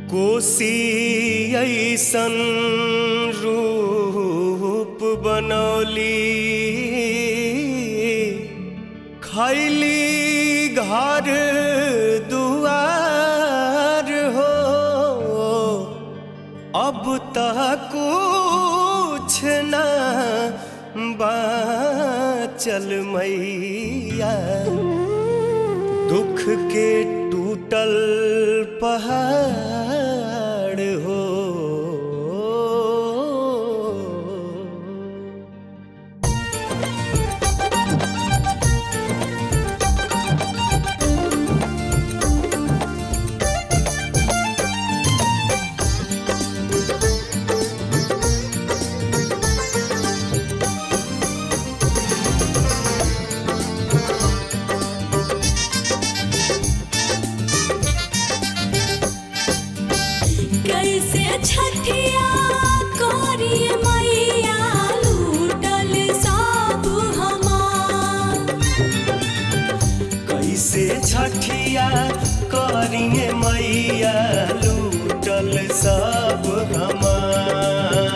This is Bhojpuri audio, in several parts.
कोसी ऐसन रूप बनौली खैली घर दुआर हो अब तक कुछ न बाचल मैया दुख के टूटल पहाड़ हो कैसे छठिया करिए मैया लूटल सब हमार कैसे छठिया करिए मैया लूटल सब हमार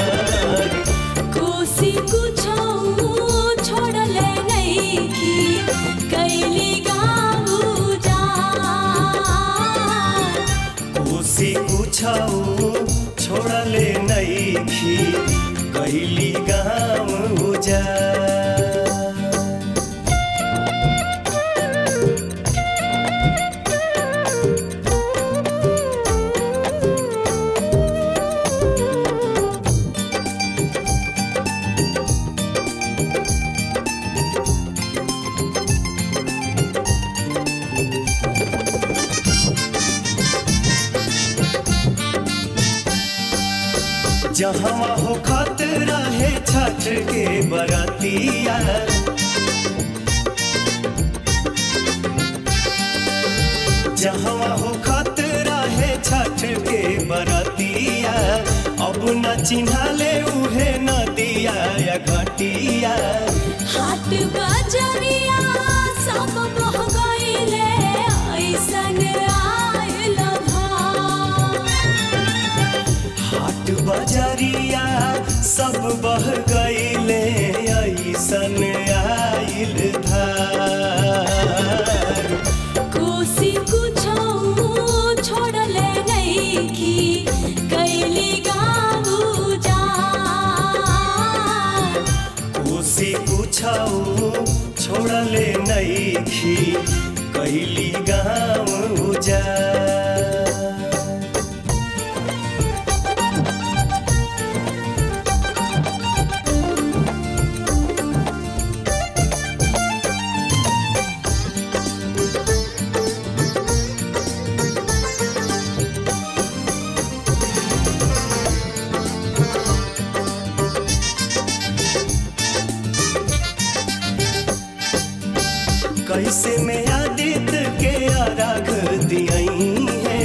कोसी कुछो छोड़ले नहीं की कैली गाँव जा कोसी कुछौ छोड़ले नैखी कैली गाँव उजाड़ जहाँ हो खतरा है छठ के बरतिया जहाँ हो खतरा है छठ के बरतिया अब न चिन्हाले उहे नदिया या घटिया हाट बजरिया सब बह गईले ऐसन आयल भार हाट बजरिया सब बह गईले ऐसन आइल धार कोसी कुछो छोड़ले नहीं की कैली गाँव जा कोसी कुछौ छोड़ले नैखी कैली गाँव उजाड़ कैसे में आदित्य के आराग दियई है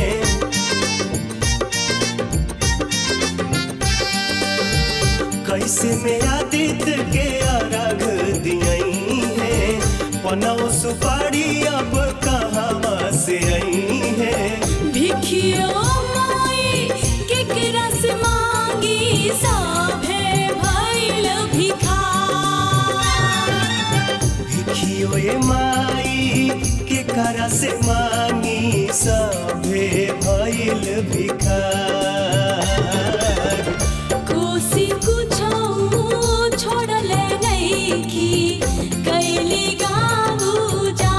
कैसे में आदित्य के आराग दियई है पनौ सुपारी अब कहाँ से आई है भिखियो माई केकरा से मांगी सभे भइल भिखार भिखियो ए माई के करा से मांगी सभे भइल भिखार कोसी कुछो छोड़ले नहीं की कैली गाँव जा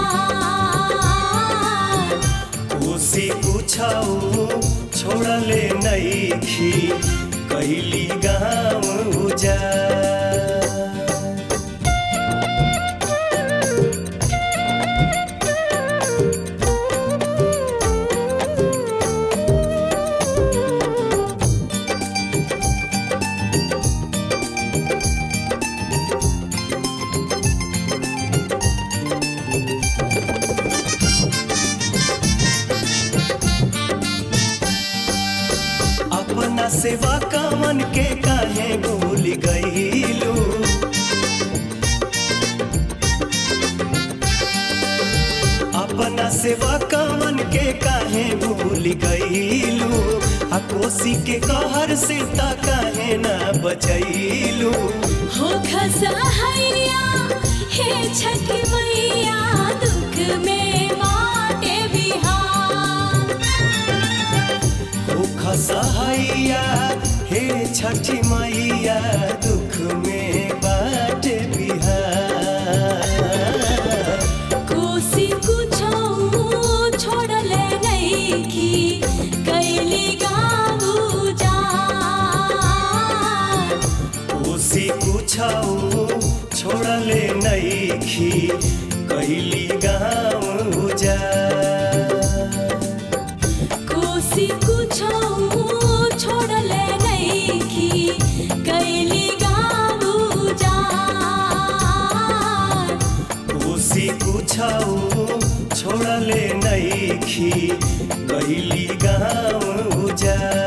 कोसी कुछौ छोड़ले नैखी कैली गाँव उजाड़ अपना सेवा कामन के काहे भूल गईलू अपना सेवा कामन के काहे भूल गईलू कोसी के कहर से ता काहे ना बचैलू हो खसहैया हे छठ मैया दुख में बाटे बिहार ओ खसहैया हे छठी मैया दुख में बाट बिहार कोसी कुछो छोड़ले नइखी कैली गाऊ जा कोसी कुछौ छोड़ले नैखी कैली गाँव जा कोसी कुछो छोड़ले नइखी कैली गाऊ जा कोसी कुछौ छोड़ले नैखी कैली गाँव जा